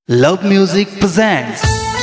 Love Music presents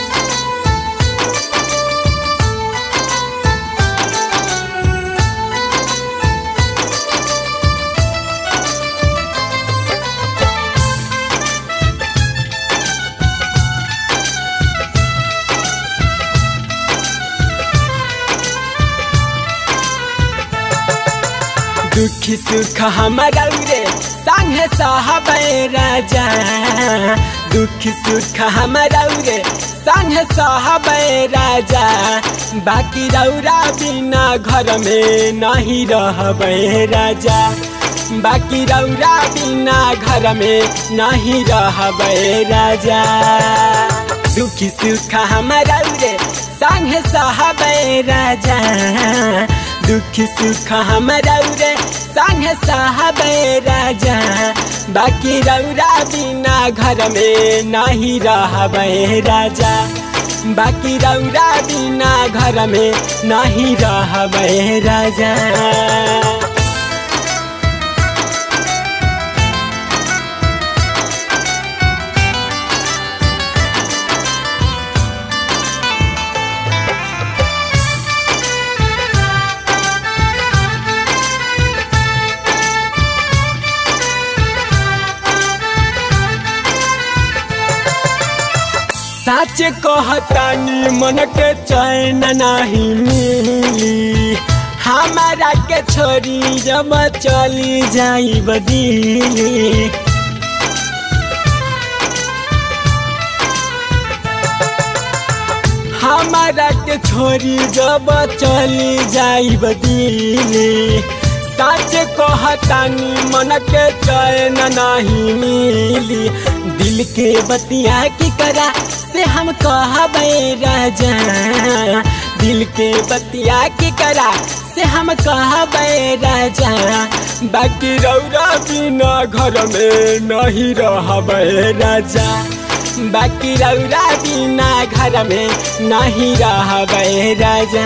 दुख सुख हमारा रे संग साहब राजा दुख सुख हमारा रे संग साहब राजा बाकी रौरा बिना घर में नहीं रहब राजा बाकी रौरा बिना घर में नहीं रहब राजा दुख सुख हमारा रे संग साहब राजा दुख सुख हमारा रे संग साहब राजा बाकी रौरा बिना घर में नहीं रहब राजा बाकी रौरा बिना घर में नहीं रहब राजा सच कहतानी मन के चैन नहीं मिली हमारा के छोरी जब चली जाई बदीली हमारा के छोरी जब चली जाई बदीली सच कहतानी मन के चैन नहीं मिली दिल के बतिया की करा से हम कहबे राजा दिल के बतिया की करा से हम कहबे राजा बाकी रौरा बिना घर में नहीं रहबे राजा बाकी रौरा बिना घर में नहीं रहबे राजा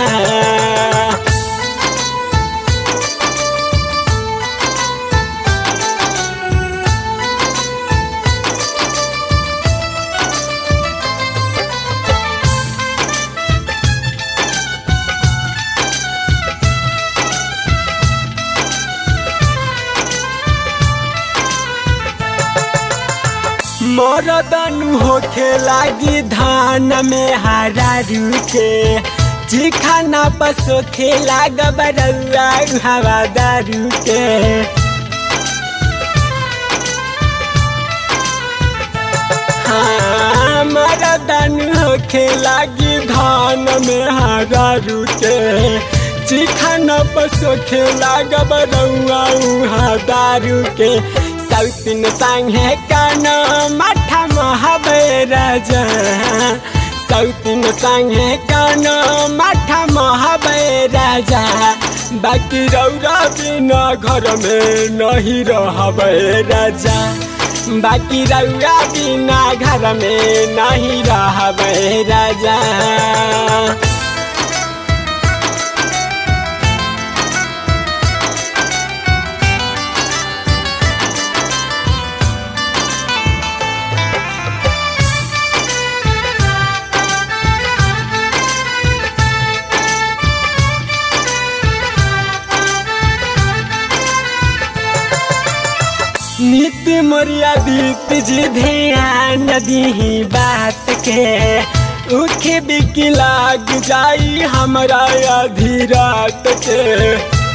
मरदनु होखे लागी धान में हरा रुके चिखाना पसो खेला गबरौआ हवा दारू के हाँ मरदनु होखे लागी धान में हरा रुके चिखाना पसो खेला गबरौआ उहा दारू के सौतिन संगे कान माठा महबे राजा सौतिन संगे कान माठा महबे राजा बाकी रौरा बिना घर में नहीं रहबे राजा बाकी रौरा बिना घर में नहीं रहबे राजा नित्य मर्यादित जी ध्यान दी बात के उखे बिक लाग जाई हमरा आधी रात के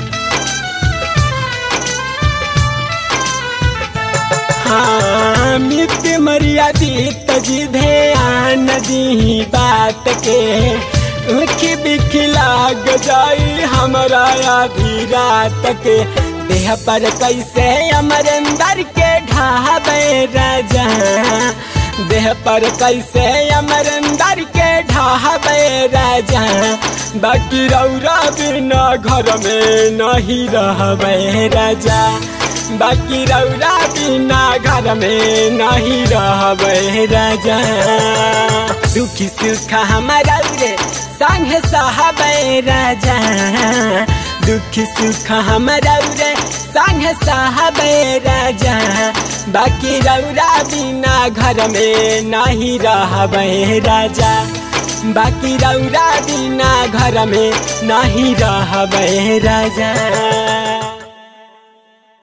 हाँ नित्य मर्यादित जी ध्यान दी बात के उखे बिक लाग जाई हमरा आधी रात के देह पर कैसे अमरिंदर के ढाबे राजा देह पर कैसे अमरिंदर के ढाबे राजा बाकी रौरा बिना घर में नहीं रहबे राजा बाकी रौरा बिना घर में नहीं रहबे राजा दुखी सुख हमारा रे संग साहबे राजा दुख सुख हमारा रे संग साहबे राजा बाकी रौरा बिना घर में नहीं रहबे राजा बाकी रौरा बिना घर में नहीं रहबे राजा